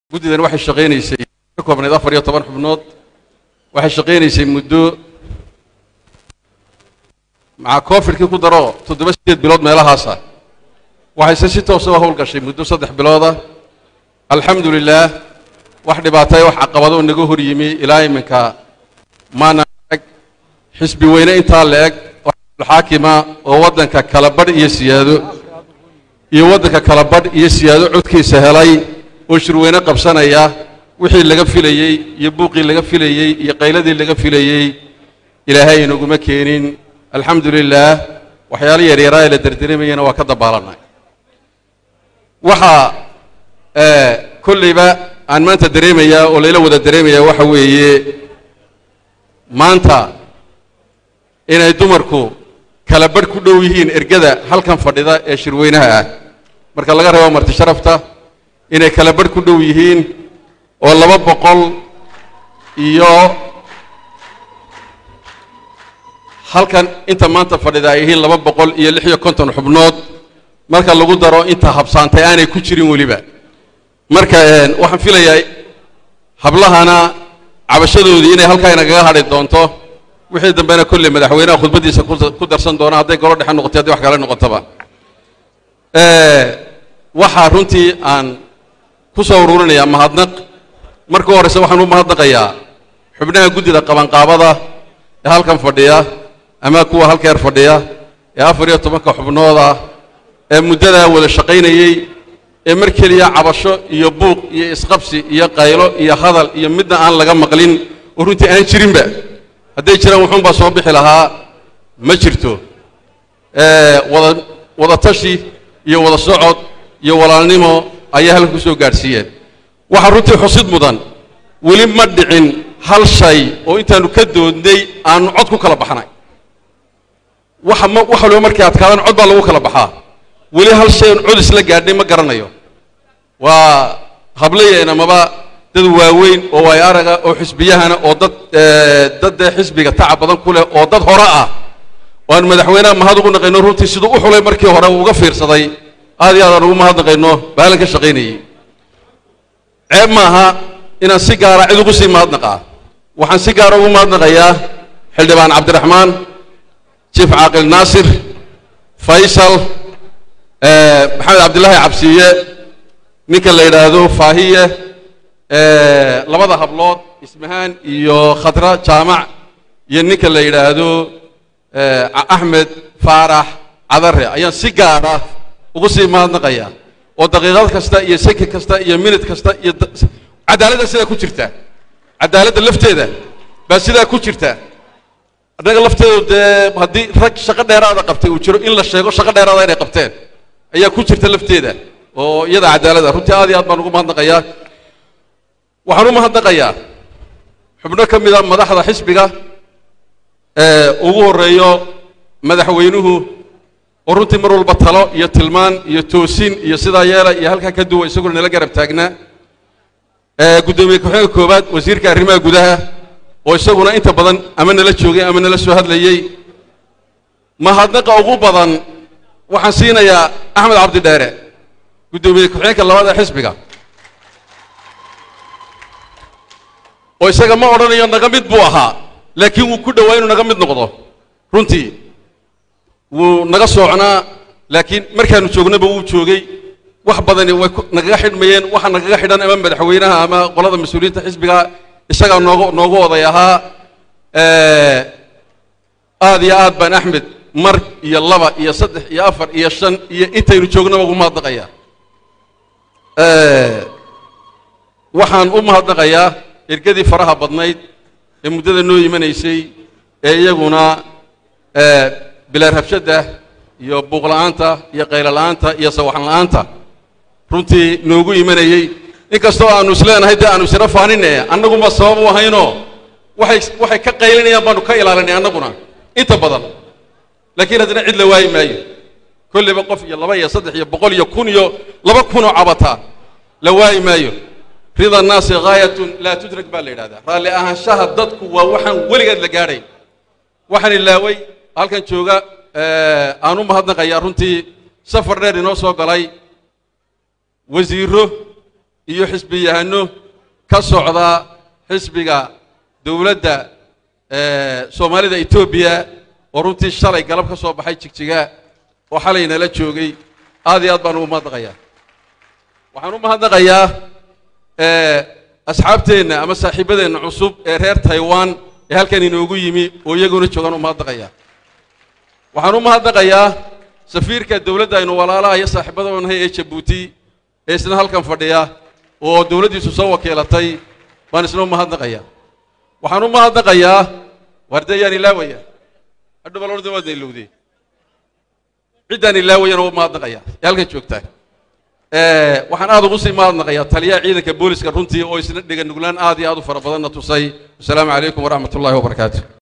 guddidan waxay shaqaynaysay ka koobnayd afar iyo toban xubnood waxay shaqaynaysay muddo maca covidkii ku daro toddoba sideed bilood meelahaasa waxayse si toosa u howlgashay muddo saddex bilooda alxamdu lilaah wax dhibaatay wax caqabado naga hor yimi ilaa iminka maana eg xisbi weyne intaa la eg xaakima oo waddanka kala badh iyo siyaado iyo waddanka kala badh iyo siyaado codkiisa helay oo shirweyne qabsanaya wixii laga filayey iyo buuqii laga filayey iyo qayladii laga filayey ilaahay inaguma keenin alxamdu lilaah waxyaalo yaryaraa ee la derderemayana waa ka dabaalanay waxaa kollayba aan maanta dareemayaa oo layla wada dareemayaa waxa weeye maanta inay dumarku kala badh ku dhow yihiin ergada halkan fadhida ee shirweynaha ah marka laga reebo marti sharafta inay kala badh ku dhow yihiin oo laba boqol iyo halkan inta maanta fadhida ay yihiin laba boqol iyo lix iyo konton xubnood marka lagu daro inta habsaantay aanay ku jirin weliba marka waxaan filayaa hablahana cabashadoodii inay halkaa inagaga hadhi doonto wixii dambena kolley madaxweynaha khudbaddiisa ku darsan doona hadday golo dhexe noqotay hadday wax kale noqotoba waxaa runtii aan ku soo ururinayaa mahadnaq marka horeyse waxaan u mahadnaqayaa xubnaha guddida qabanqaabada ee halkan fadhiya ama kuwa halkeer fadhiya ee afar iyo tobanka xubnood ah ee muddadaa wada shaqaynayey ee mar keliya cabasho iyo buuq iyo isqabsi iyo qaylo iyo hadal iyo midna aan laga maqlin oo runtii aan jirinba hadday jiraan wuxuunbaa soo bixi lahaa ma jirto wada wada tashi iyo wada socod iyo walaalnimo ayaa halkan ku soo gaadhsiiyeen waxaa runtii xusid mudan weli ma dhicin hal shay oo intaanu ka doodnay aanu cod ku kala baxnay waxa ma wax waliba markay adkaadaan cod baa lagu kala baxaa weli hal shay oon cod isla gaadhnay ma garanayo waa hablayeena maba dad waaweyn oo waay araga oo xisbiyahana oo dad dad dee xisbiga tacab badan ku leh oo dad hore ah oo aan madaxweynaha mahad ugu naqayno runtii siduu u xulay markii hore uu uga fiirsaday aad iyo aad aan ugu mahadnaqayno baalan ka shaqaynayey ceeb maaha inaan si gaara cid ugu sii mahadnaqaa waxaan si gaara ugu mahadnaqayaa xildhibaan cabdiraxmaan jiif caaqil naasir faysal maxamed cabdillaahi cabsiiye ninka la yidhaahdo faahiye labada hablood ismahaan iyo khadra jaamac iyo ninka la yidhaahdo axmed faarax cadare ayaan si gaara ugu sii mahadnaqayaa oo daqiiqad kasta iyo seki kasta iyo minid kasta iyo cadaaladda sidaa ku jirta cadaaladda lafteeda baa sidaa ku jirta annaga lafteedu dee haddii rag shaqo dheeraada qabtay uu jiro in la sheego shaqo dheeraada inay qabteen ayaa ku jirta lafteeda oo iyada cadaaladda runtii aad iyo aad baan ugu mahadnaqayaa waxaan u mahadnaqayaa xubno ka mida madaxda xisbiga ugu horreeyo madaxweynuhu oo runtii mar walba talo iyo tilmaan iyo toosin iyo sidaa yeela iyo halkaa ka duwa isaguna nala garab taagnaa guddoomiye ku-xigeenka koowaad wasiirka arrimaha gudaha oo isaguna inta badan ama nala joogay ama nala soo hadlayey mahadnaqa ugu badan waxaan siinayaa axmed cabdidheere guddoomiye ku-xigeenka labaad ee xisbiga oo isaga ma odhanayo naga mid buu ahaa laakiin wuu ku dhowaa inuu naga mid noqdo runtii wuu naga soocnaa laakiin markaanu joognaba wuu joogay wax badani way nagaga xidhmayeen waxa nagaga xidhan ama madaxweynaha ama qolada mas-uuliyiinta xisbiga isagaa noogu noogu oday ahaa aad iyo aad baan axmed mar iyo laba iyo saddex iyo afar iyo shan iyo intaynu joognaba ugu mahadnaqayaa waxaan u mahadnaqayaa ergadii faraha badnayd ee muddada noo imanaysay ee iyaguna bilaa rabshadda iyo buuqla'aanta iyo qaylo-la'aanta iyo sawaxan la'aanta runtii noogu imanayey inkastoo aanu isleenahay dee aanu isira faanine annaguma sabab u ahaynoo waxay waxay ka qaylinayaan baanu ka ilaalinay annaguna inta badan laakiin haddana cid la waayi maayo kolleyba qof iyo laba iyo saddex iyo boqol iyo kun iyo laba kunoo cabata la waayi maayo rida annaasi ghaayatun laa tudrak baa la yidhahdaa raalli ahaanshaha dadku waa waxaan weligeed la gaadhay waxaan ilaaway halkan jooga aan u mahadnaqayaa runtii safar dheer inoo soo galay wasiiro iyo xisbiyahano ka socda xisbiga dowladda soomaalida etoobiya oo runtii shalay galab ka soo baxay jigjiga oo xalay nala joogay aad iyo aad baan ugu mahadnaqayaa waxaan u mahadnaqayaa asxaabteenna ama saaxiibadeenna cusub ee reer taiwan ee halkan inoogu yimi oo iyaguna joogaan u mahadnaqayaa waxaan u mahadnaqayaa safiirka dowladda aynu walaalaha iyo saaxiibada nahay ee jabuuti ee isna halkan fadhiya oo dowladdiisu soo wakiilatay baan isna u mahadnaqayaa waxaan u mahadnaqayaa wardayaan ilaawaya hadhow bal orda waadna ilowdee ciddaan ilaawayana u mahadnaqayaa ee halkan joogtaa waxaan aad ugu sii mahadnaqayaa taliyaha ciidanka booliska runtii oo isna dhega nuglaan aad iyo aad u fara badanna tusay wasalaamu calaykum waraxmat ullahi wabarakaatu